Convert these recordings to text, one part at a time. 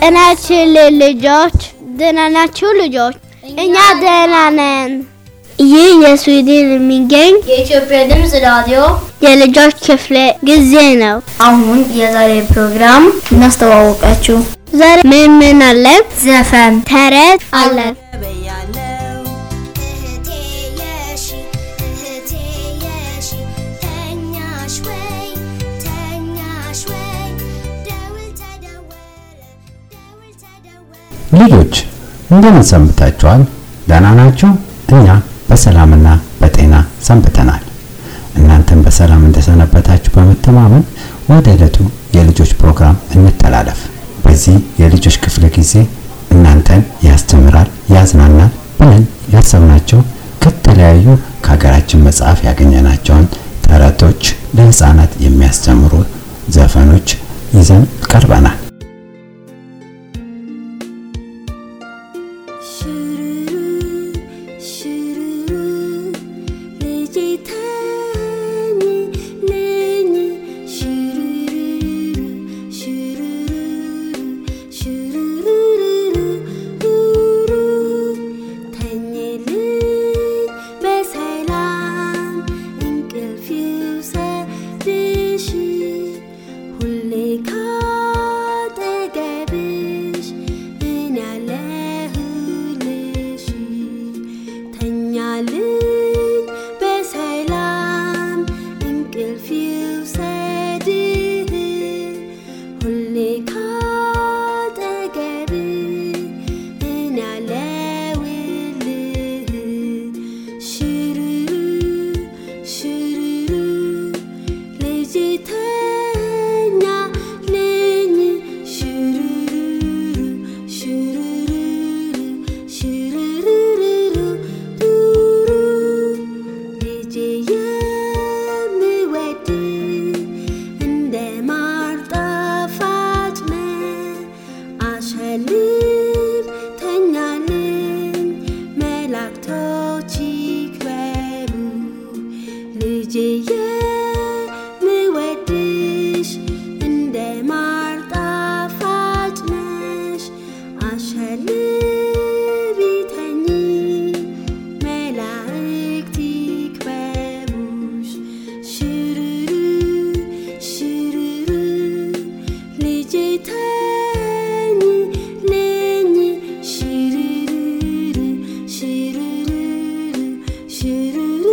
ጤናችን ልጆች ደህና ናችሁ ልጆች? እኛ ደህና ነን። ይህ የስዊድን የሚገኝ የኢትዮጵያ ድምፅ ራዲዮ የልጆች ክፍለ ጊዜ ነው። አሁን የዛሬ ፕሮግራም እናስተዋወቃችሁ። ዛሬ ምን ምን አለ? ዘፈን፣ ተረት አለ። እህቴ የሺ እህቴ የሺ ተኛሽ ወይ ተኛሽ ወይ ደውል ተደወለ ደውል ተደወለ ልጆች እንደምን ሰንብታችኋል? ደህና ናችሁ? እኛ በሰላምና በጤና ሰንብተናል። እናንተም በሰላም እንደሰነበታችሁ በመተማመን ወደ ዕለቱ የልጆች ፕሮግራም እንተላለፍ። በዚህ የልጆች ክፍለ ጊዜ እናንተን ያስተምራል፣ ያዝናናል ብለን ያሰብናቸው ከተለያዩ ከሀገራችን መጽሐፍ ያገኘናቸውን ተረቶች፣ ለህፃናት የሚያስተምሩ ዘፈኖች ይዘን ቀርበናል። ሽሩሩ ሽሩሩ ልጄ ተኝ ልኝ ሽሩሩ ሽሩሩ ሽሩሩ ተኝልኝ በሰላም እንቅልፍ ይውሰድሽ ሁሌ ካጠገብሽ እኔ ያለሁልሽ ተኛልኝ በሰላም እንቅልፍ ይውሰድህ ሁሌ ካጠገብህ እኔ ያለሁልህ ሽሩሩ ሽሩሩ ልጄ ተኛ ልኝ ሽሩሩ ሽሩሩ ሽሩሩ ልጄ የምወድ እንደ ማር ጣፋጭ ነህ አሸልብ ተኛልኝ መላእክቶች ይክበሩ ልጄ የምወድሽ እንደ ማር ጣፋጭ ነሽ አሸልቢ ተኚ መላእክት ይክበቡሽ ሽሩሩ ሽሩሩ ልጄ ተኝ ልኝ ሽሩሩ ሽሩሩ ሽሩሩ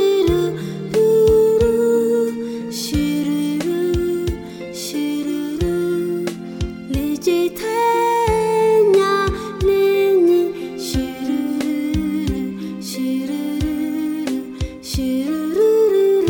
ሽሩሩ ሽሩሩ ልጄ ተኛ ልኝ ሽሩሩ ሽሩሩ ሽሩሩ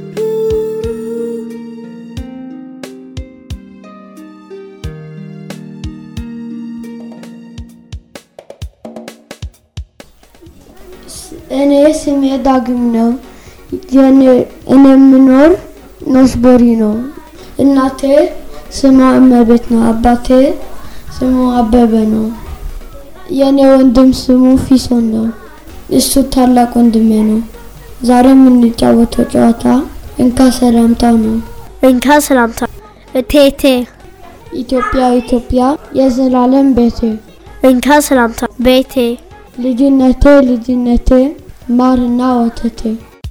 እኔ ስሜ ዳግም ነው። የኔ እኔ የምኖር ኖስቦሪ ነው። እናቴ ስሟ እመቤት ነው። አባቴ ስሙ አበበ ነው። የኔ ወንድም ስሙ ፊሶን ነው። እሱ ታላቅ ወንድሜ ነው። ዛሬ የምንጫወተው ጨዋታ እንካ ሰላምታው ነው። እንካ ሰላምታ እቴቴ ኢትዮጵያ ኢትዮጵያ የዘላለም ቤቴ እንካ ሰላምታ ቤቴ ልጅነቴ ልጅነቴ ማርና ወተቴ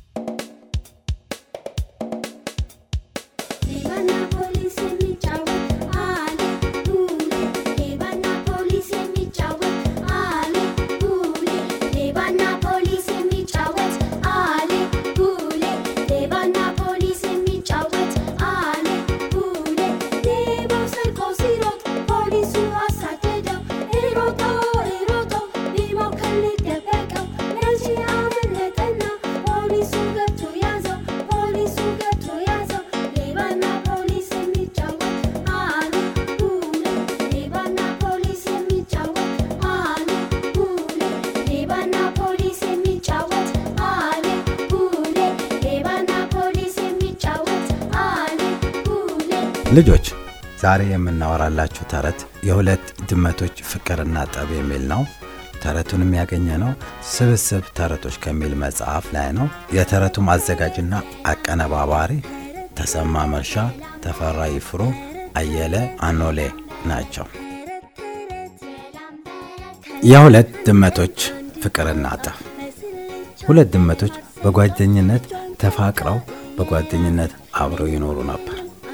ሌባና ፖሊስ የሚጫወት አለ ቡሌ ሌባና ፖሊስ የሚጫወት አለ ቡሌ ሌባና ፖሊስ የሚጫወት አለ ቡሌ ሌባና ፖሊስ የሚጫወት አለ ቡሌ ሌባው ሰርቆ ሲሮጥ ፖሊሱ አሳደደው ሮጦ ሮጦ ሊሞክር ሊደበቀው መቼ አመለጠና ፖሊሱ ገብቶ ያዘው ፖሊሱ ገብቶ ያዘው ሌባና ፖሊስ የሚጫወት አለ ቡሌ ሌባና ፖሊስ የሚጫወት አለ ቡሌ ሌባና ፖሊስ የሚጫወት አለ ቡሌ ሌባና ፖሊስ የሚጫወት አለ ቡሌ ልጆች ዛሬ የምናወራላችሁ ተረት የሁለት ድመቶች ፍቅርና ጠብ የሚል ነው። ተረቱንም ያገኘ ነው ስብስብ ተረቶች ከሚል መጽሐፍ ላይ ነው። የተረቱም አዘጋጅና አቀነባባሪ ተሰማ መርሻ፣ ተፈራ ይፍሩ፣ አየለ አኖሌ ናቸው። የሁለት ድመቶች ፍቅርና ጠብ። ሁለት ድመቶች በጓደኝነት ተፋቅረው በጓደኝነት አብረው ይኖሩ ነበር።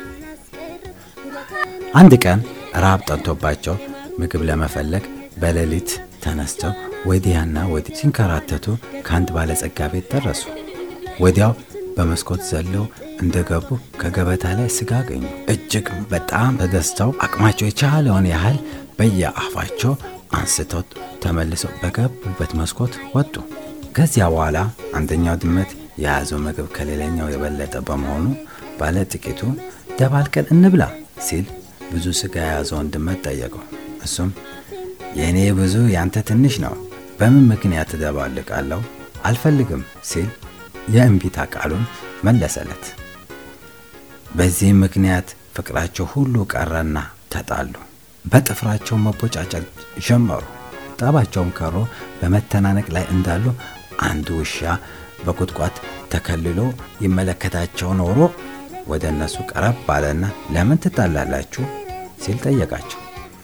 አንድ ቀን ረሃብ ጠንቶባቸው ምግብ ለመፈለግ በሌሊት ተነስተው ወዲያና ወዲህ ሲንከራተቱ ከአንድ ባለጸጋ ቤት ደረሱ። ወዲያው በመስኮት ዘለው እንደገቡ ከገበታ ላይ ስጋ አገኙ። እጅግ በጣም ተደስተው አቅማቸው የቻለውን ያህል በየአፋቸው አንስተው ተመልሰው በገቡበት መስኮት ወጡ። ከዚያ በኋላ አንደኛው ድመት የያዘው ምግብ ከሌላኛው የበለጠ በመሆኑ ባለ ጥቂቱ ደባልቀን እንብላ ሲል ብዙ ስጋ የያዘውን ድመት ጠየቀው። እሱም የእኔ ብዙ ያንተ ትንሽ ነው፣ በምን ምክንያት እደባልቃለሁ? አልፈልግም ሲል የእምቢታ ቃሉን መለሰለት። በዚህም ምክንያት ፍቅራቸው ሁሉ ቀረና ተጣሉ። በጥፍራቸው መቦጫጨቅ ጀመሩ። ጠባቸውም ከሮ በመተናነቅ ላይ እንዳሉ አንድ ውሻ በቁጥቋጥ ተከልሎ ይመለከታቸው ኖሮ ወደ እነሱ ቀረብ ባለና ለምን ትጣላላችሁ ሲል ጠየቃቸው።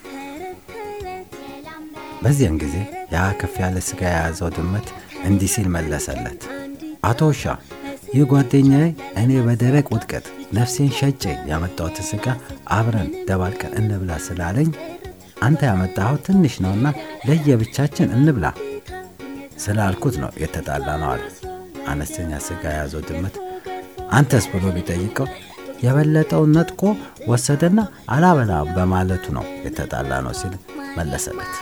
በዚያን ጊዜ ያ ከፍ ያለ ስጋ የያዘው ድመት እንዲህ ሲል መለሰለት። አቶ ውሻ፣ ይህ ጓደኛዬ እኔ በደረቅ ውድቀት ነፍሴን ሸጬ ያመጣሁትን ስጋ አብረን ደባልቀን እንብላ ስላለኝ አንተ ያመጣኸው ትንሽ ነውና ለየብቻችን እንብላ ስላልኩት ነው የተጣላ ነው አለ። አነስተኛ ስጋ የያዘው ድመት አንተስ ብሎ ቢጠይቀው የበለጠውን ነጥቆ ወሰደና አላበላም በማለቱ ነው የተጣላ ነው ሲል መለሰለት።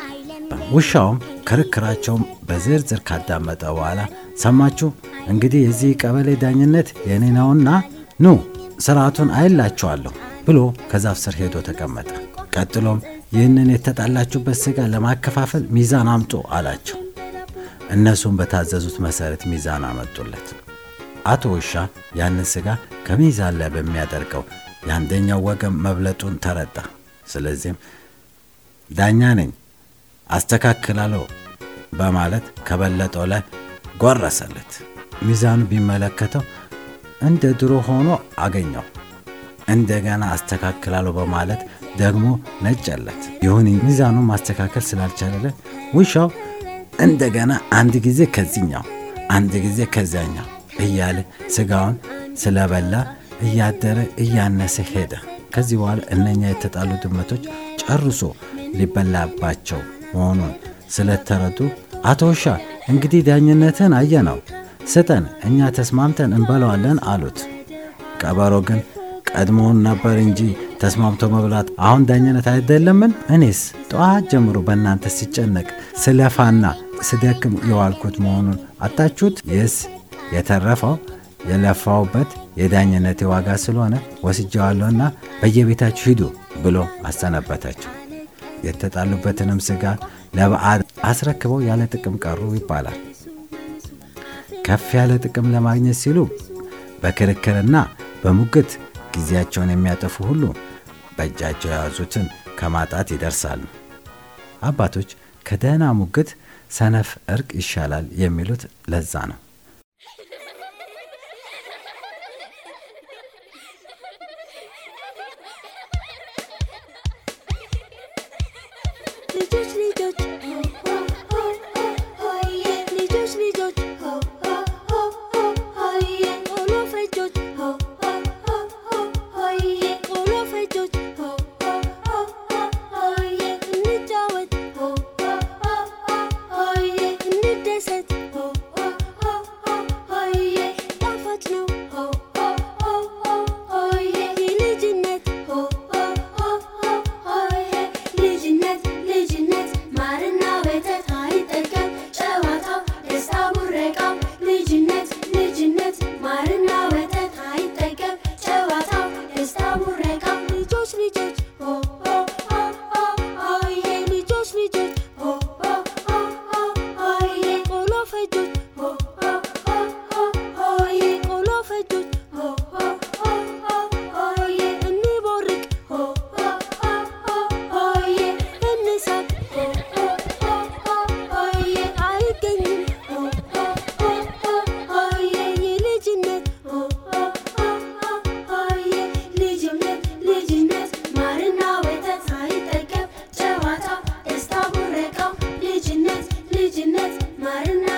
ውሻውም ክርክራቸውን በዝርዝር ካዳመጠ በኋላ ሰማችሁ፣ እንግዲህ የዚህ ቀበሌ ዳኝነት የኔ ነውና ኑ ስርዓቱን አይላችኋለሁ ብሎ ከዛፍ ስር ሄዶ ተቀመጠ። ቀጥሎም ይህንን የተጣላችሁበት ስጋ ለማከፋፈል ሚዛን አምጡ አላቸው። እነሱም በታዘዙት መሰረት ሚዛን አመጡለት። አቶ ውሻ ያንን ስጋ ከሚዛን ላይ በሚያደርገው የአንደኛው ወገን መብለጡን ተረዳ። ስለዚህም ዳኛ ነኝ አስተካክላለሁ በማለት ከበለጠው ላይ ጎረሰለት። ሚዛኑ ቢመለከተው እንደ ድሮ ሆኖ አገኘው። እንደገና አስተካክላለሁ በማለት ደግሞ ነጨለት። ይሁን ሚዛኑ ማስተካከል ስላልቻለለ ውሻው እንደገና አንድ ጊዜ ከዚኛው አንድ ጊዜ ከዚያኛው እያለ ስጋውን ስለበላ እያደረ እያነሰ ሄደ። ከዚህ በኋላ እነኛ የተጣሉ ድመቶች ጨርሶ ሊበላባቸው መሆኑን ስለተረዱ አቶ ውሻ እንግዲህ ዳኝነትን አየነው፣ ስጠን፣ እኛ ተስማምተን እንበለዋለን አሉት። ቀበሮ ግን ቀድሞውን ነበር እንጂ ተስማምቶ መብላት አሁን ዳኝነት አይደለምን? እኔስ ጠዋት ጀምሮ በእናንተ ሲጨነቅ ስለፋና ስደክም የዋልኩት መሆኑን አጣችሁት? ይህስ የተረፈው የለፋውበት የዳኝነት ዋጋ ስለሆነ ወስጀዋለሁና በየቤታችሁ ሂዱ ብሎ አሰነበታቸው። የተጣሉበትንም ስጋ ለበዓል አስረክበው ያለ ጥቅም ቀሩ ይባላል። ከፍ ያለ ጥቅም ለማግኘት ሲሉ በክርክርና በሙግት ጊዜያቸውን የሚያጠፉ ሁሉ በእጃቸው የያዙትን ከማጣት ይደርሳሉ። አባቶች ከደህና ሙግት ሰነፍ እርቅ ይሻላል የሚሉት ለዛ ነው። ልጆች ልጆች ሆዬ ልጆች ልጆች ሆዬ ቆሎ ፈጆች ሆዬ ቆሎ ፈጆች ሆዬ እንጫወት ሆዬ እንደሰት ሆዬ ጣፋጭ ነው ሆዬ የልጅነት ሆዬ ልጅነት ልጅነት ማርና